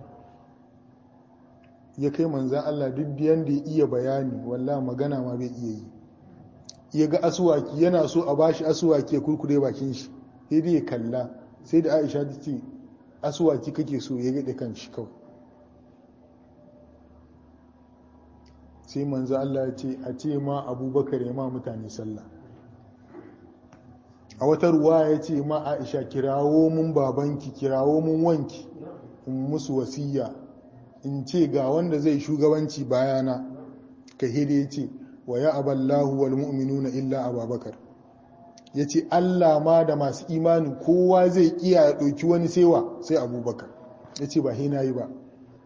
ya kai manzan Allah duk biyan da ya iya bayani wallah magana ma bai iya yi ya ga asuwaki yana so a bashi asuwaki ya kurkure bakin shi sai dai ya kalla sai da Aisha ta ce asuwaki kake so ya gaɗe kan shi kawai sai manzan Allah ya ce a ce ma abubakar ya ma mutane sallah a wata ruwa ya ce ma aisha kirawo mun babanki kirawo mun wanki in musu wasiya in ce ga wanda zai shugabanci bayana ka hede ya ce wa ya aballahu wal mu'minuna illa ababakar ya ce allah ma da masu imani kowa zai iya ya ɗauki wani sewa sai abubakar ya ce ba na yi ba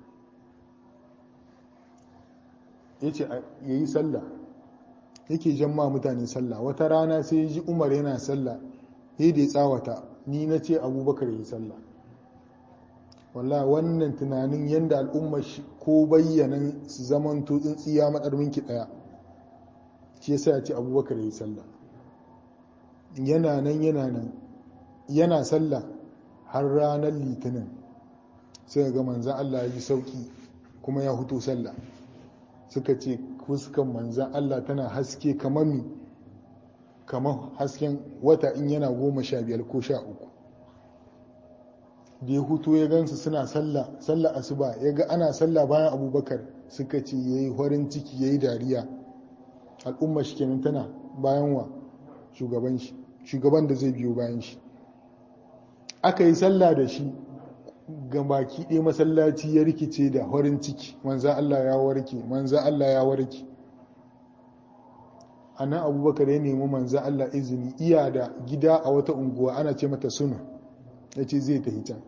ya ce ya yi sallah yake jan ma mutane sallah wata rana sai ji umar yana sallah sai da ya tsawata ni na ce abubakar yi sallah wallah wannan tunanin yadda al'ummar ko bayyanan su zaman tutsin tsiya matsarminki daya shi yasa ya ce abubakar yi sallah yana nan yana nan yana sallah har ranar litinin sai ga manzan Allah ya ji sauki kuma ya hutu sallah suka ce fuskan manzan Allah tana haske kamar mi kamar hasken wata in yana goma sha biyar ko sha uku da ya hutu ya gansu suna sallah sallah asuba ya ga ana sallah bayan abubakar suka ce ya yi farin ciki ya yi dariya al'umma shi kenan tana bayan wa shugaban shi shugaban da zai biyo bayan shi aka yi sallah da shi ga baki ɗaya masallaci ya rikice da farin ciki manzan Allah ya warke manzan Allah ya warke a nan abubakar ya nemi manzan Allah izini iya da gida a wata unguwa ana ce mata suna ya ce zai tafi can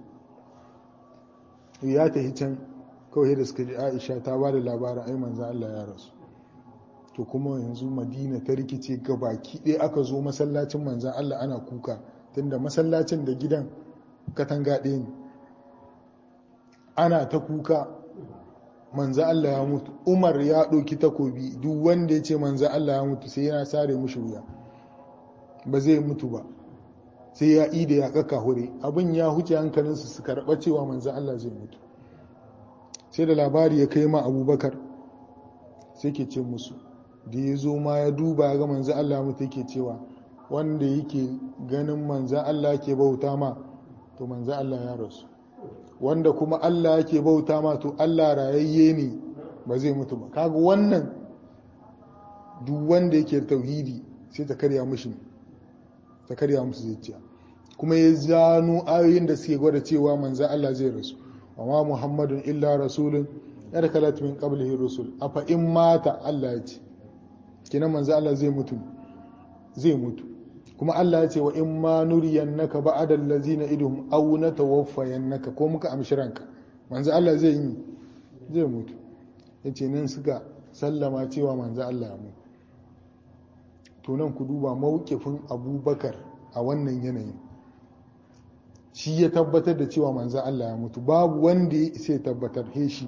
ya tafi can kawai da suka ji aisha ta ba da labarin ai manzan Allah ya rasu to kuma yanzu madina ta rikice ga baki ɗaya aka zo masallacin manzan Allah ana kuka tunda masallacin da gidan katanga ɗaya ne ana ta kuka manzo Allah ya mutu Umar ya ɗauki takobi duk wanda ya ce manzo Allah ya mutu sai yana sare mushi wuya ba zai mutu ba sai ya ida ya kaka hure abin ya huce hankalinsu su karɓa cewa manzo Allah zai mutu sai da labari ya kai ma abubakar sai ke ce musu da ya zo ma ya duba ga manzo Allah ya mutu yake cewa wanda yake ganin manzo Allah ke bauta ma to manzo Allah ya rasu wanda kuma Allah yake bauta ma to Allah rayayye ne ba zai mutu ba kaga wannan duk wanda yake tauhidi sai ta karya mushi ta karya musu zuciya kuma ya zano ayoyin da suke gwada cewa manzo Allah zai rasu amma Muhammadun illa rasulun yar kalat min qablihi rusul afa in mata Allah ya ce kina manzo Allah zai mutu zai mutu kuma Allah ya ce wa in ma nuriyannaka ba'da allazina idhum aw natawaffayannaka ko muka amshi ranka manzo Allah zai yi zai mutu yace nan suka sallama cewa manzo Allah ya mutu to nan ku duba mawqifin Abubakar a wannan yanayin shi ya tabbatar da cewa manzo Allah ya mutu babu wanda ya sai tabbatar he shi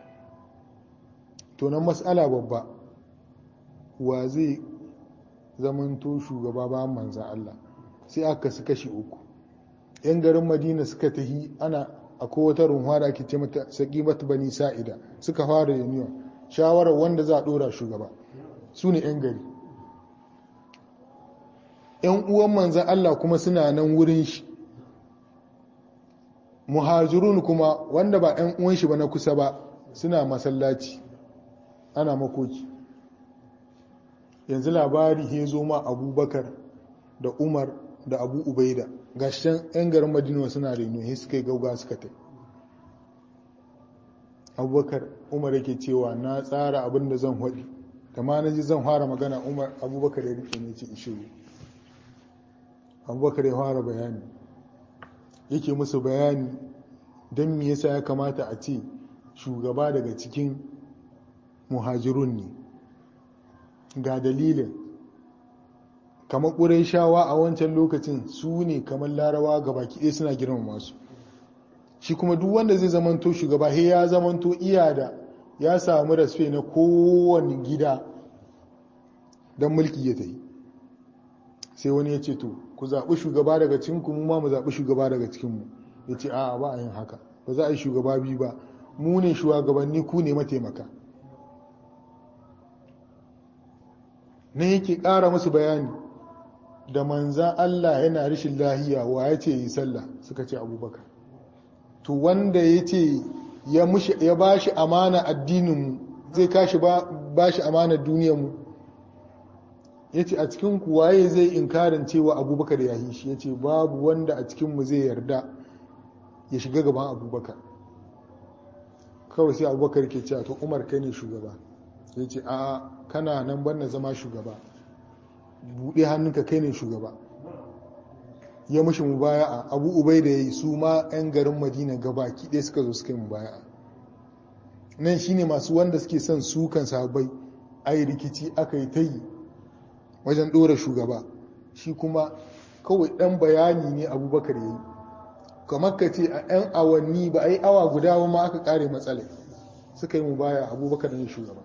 to nan mas'ala babba wa zai zamanto shugaba bayan manzan Allah sai aka su kashi uku yan garin madina suka tahi ana akwai wata runwa da ake ce mata saqimat bani sa'ida suka fara union shawarar wanda za a dora shugaba su ne yan gari yan uwan manzan Allah kuma suna nan wurin shi muhajirun kuma wanda ba yan uwan shi ba na kusa ba suna masallaci ana makoki yanzu labari ya zo ma abubakar da umar da abu ubaida ga shan 'yan garin madina suna reno ya suka yi gauga suka ta abubakar umar yake cewa na tsara abin da zan haɗi da ma na ji zan fara magana umar abubakar ya rike ne ce ishiru abubakar ya fara bayani yake musu bayani don me yasa ya kamata a ce shugaba daga cikin muhajirun ne ga dalilin kamar ƙurai shawa a wancan lokacin su ne kamar larawa ga baki ɗaya suna girmama masu shi kuma duk wanda zai zamanto shugaba he ya zamanto iya da ya samu rasfe na kowane gida don mulki ya ta yi sai wani ya ce to ku zaɓi shugaba daga cikinku mu ma mu zaɓi shugaba daga cikinmu ya ce a'a ba a yin haka ba za a yi shugaba biyu ba mu ne shugabanni ku ne mataimaka na yake ƙara musu bayani da manzan Allah yana rishin lahiya wa ya ce yi sallah suka ce abubakar to wanda ya ce ya ba shi amana addininmu zai kashi ba shi amana duniyarmu ya ce a cikin waye zai inkarin cewa abubakar ya yi shi ya ce babu wanda a cikinmu zai yarda ya shiga gaban abubakar kawai sai abubakar ke cewa to umar kai ne shugaba ya ce a kana nan ban zama shugaba buɗe hannunka kai ne shugaba ya mushi mubaya'a abu ubai da ya yi su ma 'yan garin madina gabaki ɗaya suka zo suka yi mubaya'a nan shine masu wanda suke son sukan sahabbai ai rikici aka yi ta yi wajen ɗora shugaba shi kuma kawai ɗan bayani ne abubakar ya yi kamar ka ce a 'yan awanni ba a yi awa guda ba ma aka ƙare matsala suka yi mubaya abubakar ne shugaba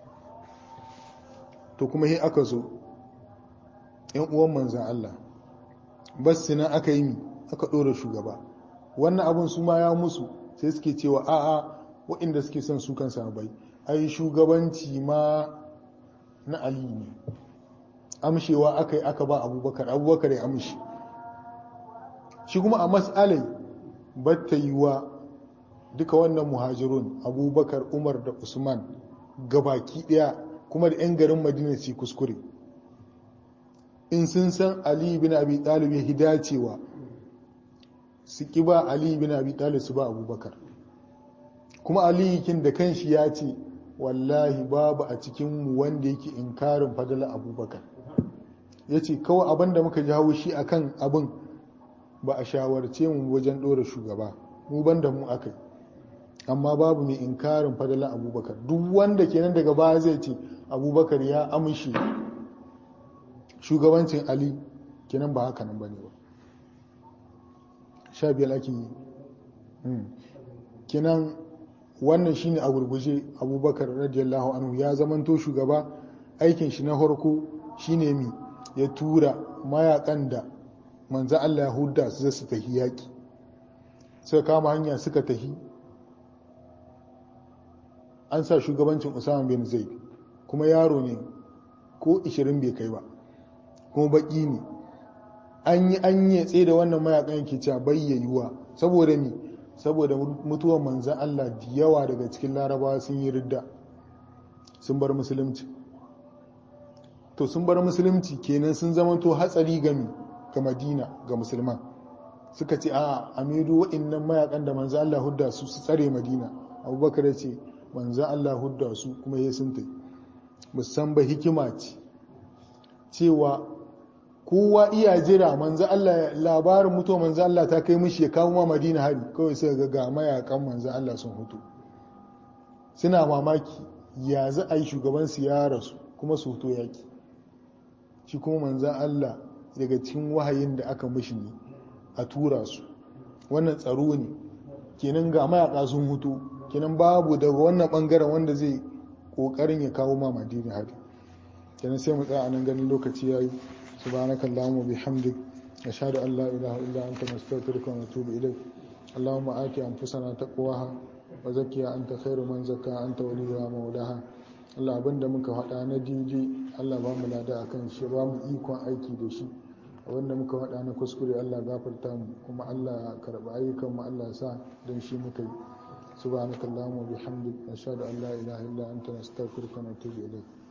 to kuma he aka zo yan uwan manzan Allah bas nan aka yi aka ɗora shugaba wannan abin su ma ya musu sai suke cewa a'a waɗanda suke son su kan sabai ai shugabanci ma na ali ne amshewa aka yi aka ba abubakar abubakar ya amshi shi kuma a matsalai batta yi wa duka wannan muhajirun abubakar umar da usman gabaki ɗaya kuma da 'yan garin madina su kuskure in sun san ali bin abi talib ya hidacewa su ki ba ali bin abi talib su ba abubakar kuma ali kin da kanshi ya ce wallahi babu a cikinmu wanda yake inkarin fadala abubakar ya ce kawai abin da muka ji haushi a kan abin ba a shawarce mu wajen ɗora shugaba mu ban da mu aka yi amma babu mai inkarin fadala abubakar duk wanda kenan daga baya zai ce abubakar ya amshi shugabancin ali kenan ba haka nan bane ba sha biyar ake yi kinan wannan shine a gurguje abubakar radiyallahu anhu ya zamanto shugaba aikin shi na farko shine mi ya tura mayakan da manzo Allah ya hudda su su tafi yaki suka kama hanya suka tafi an sa shugabancin Usama bin Zaid kuma yaro ne ko 20 bai kai ba kuma baki ne an yi an yi tsaye da wannan mayakan yake cewa bayyayuwa saboda ni saboda mutuwar manzan Allah da yawa daga cikin larabawa sun yi ridda sun bar musulunci to sun bar musulunci kenan sun zamanto hatsari gami ga madina ga musulman suka ce a amidu wa'annan mayakan da manzan Allah hudda su su tsare madina abubakar ya ce manzan Allah hudda su kuma ya sun tai musan ba hikima ce cewa kowa iya jira manzo Allah labarin mutuwa manzo Allah ta kai mishi ya kawo ma Madina hari kawai sai ga ga mayakan manzo Allah sun hutu suna mamaki ya za a yi shugaban su ya rasu kuma su hutu yaki shi kuma manzo Allah daga cikin wahayin da aka mishi ne a tura su wannan tsaro ne kenan ga mayaka sun hutu kenan babu daga wannan bangaren wanda zai kokarin ya kawo ma Madina hari kenan sai mu tsaya a nan ganin lokaci yayi سبحانك اللهم وبحمدك أشهد أن لا إله إلا أنت نستغفرك ونتوب إليك اللهم آت أنفسنا تقواها وزكيها أنت خير من زكاها أنت وليها مولاها Allah abin da muka faɗa na daidai Allah ba mu lada akan shi ba mu ikon aiki da shi abin da muka faɗa na kuskure Allah gafarta mu kuma Allah karɓi ayyukan mu Allah sa don shi muka yi subhanakallahumma wa bihamdik nashhadu an la ilaha illa anta nastaghfiruka wa natubu ilayk